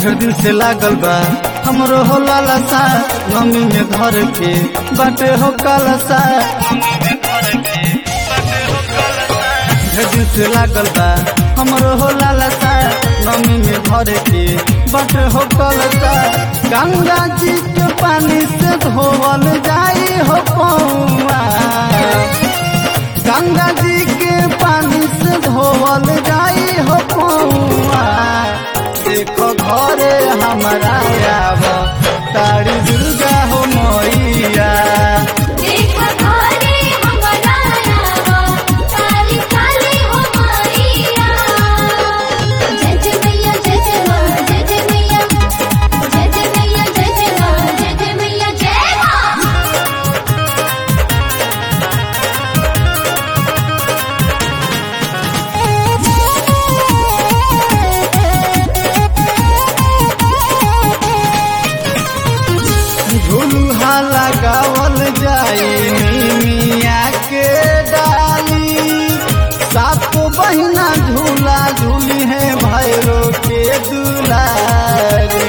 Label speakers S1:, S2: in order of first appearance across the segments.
S1: ढेर दिन से लागल बा हमरो हो लालसा नमी में घर के बाटे हो कालसा ढेर दिन से लागल बा हमरो हो लालसा नमी में घर के बाटे हो कालसा गंगा जी के पानी से धोवल जाई हो पौआ गंगा जी के पानी से धोवल जाई हो पौआ देखो घरे हमारा आब तारी दुर्गा हो मैया
S2: देखा घरे हमरा आवा काली काली हो मैया जय जय मैया जय जय माँ जय जय मैया जय जय मैया जय जय माँ जय जय मैया जय माँ
S1: झुलुहा लगावल जाई मिया के डाली सातो बहिना झूला झूली है भैरो के दुलारी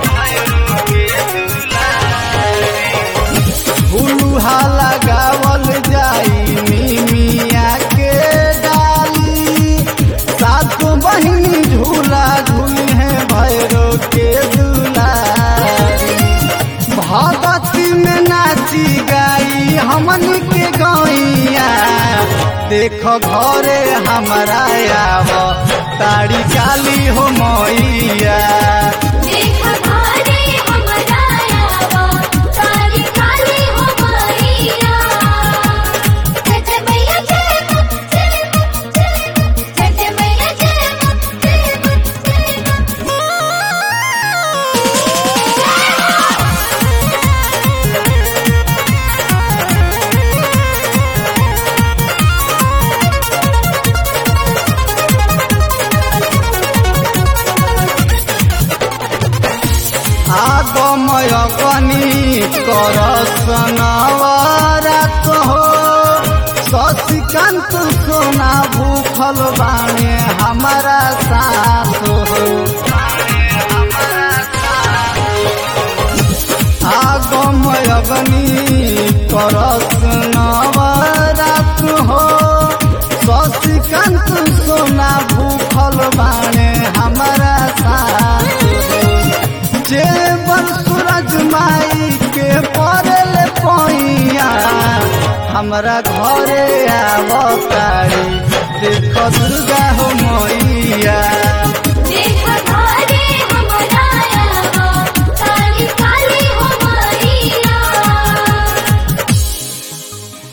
S1: झुलुहा लगावल जाई मिया के डाली सातो बहिनी झूला झूली है भैरो के दुलारी भगती में नाची गाई हमन के गैया देखो घरे हमारा आव तारी काली हो मैया
S2: देखा घरे हमरा आवा काली काली हो मैया जय जय मैया जय माँ जय माँ जय जय मैया जय माँ जय माँ जय
S1: आगमय कनी कर सनवरत हो शशिकांत सोना भूखल बाणे हमारा साथ हो आगमय गनी कर नवरत हो शशिकांत सोना भूखल बाणे हमारा साथ हो जेवर सूरज माई के पड़ल पैया हमरा घरे आवतारी देख दुर्गा हो मैया